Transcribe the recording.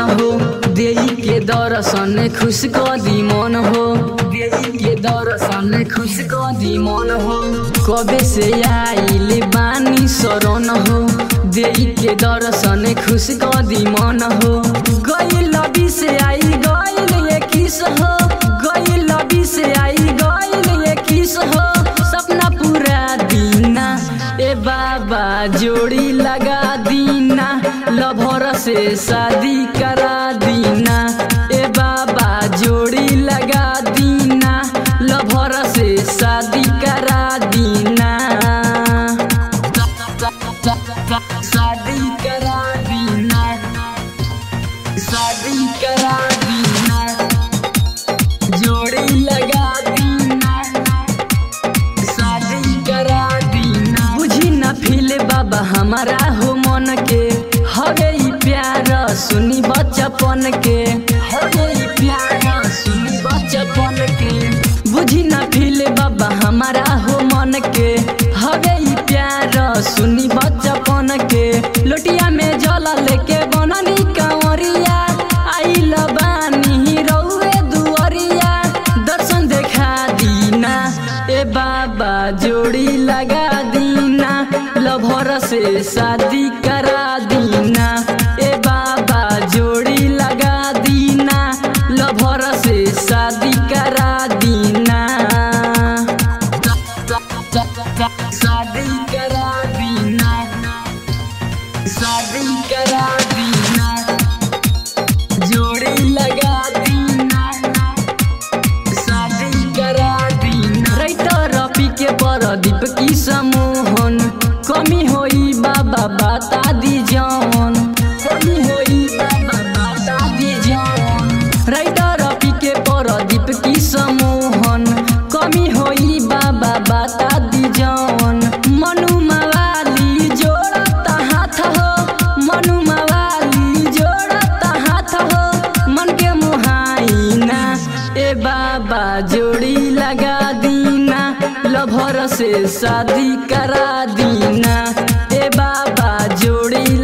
हो देई के दर्शन खुश क दी मन हो देई के दर्शन खुश क दी मन हो कबे से आइल बानी शरण हो देई के दर्शन खुश क दी मन हो गई लबी से आई गईल ये किस हो गई लबी से आई गईल ये किस हो सपना पूरा दीना ए बाबा जोड़ी लगा दीना लभर से शादी करा दीना ए बाबा जोड़ी लगा दीना लभर से शादी करा दीना शादी करा दीना शादी करा दीना जोड़ी लगा दीना शादी करा दीना बुझी ना फील बाबा हमारा हो मन के हो गई प्यार सुनी बचपन के हो गई प्यार सुनी बचपन के बुझी ना फील बाबा हमारा हो मन के हो गई प्यार सुनी बचपन के लोटिया में जला लेके बननी कांवरिया आइल बानी रउए दुअरिया दर्शन देखा दीना ए बाबा जोड़ी लगा दीना लभर से शादी करा दीना ए बाबा जोड़ी लगा दीना लभर से शादी करा दीना शादी करा दीना शादी करा दीना जोड़ी लगा दीना शादी करा दीना राइटर रफी के परदीप की समोहन कमी होई बाबा बता दी जौन कमी होई बाबा बता दी जौन राइटर रफी के परदीप की समोहन कमी होई बाबा बता दी जौन मनु मवाली जोड़ता हाथ हो मनु मवाली जोड़ता हाथ हो मन के मुहाइना ए बाबा जोड़ी लगा दीना लभर से शादी करा दीना ए बाबा जोड़ी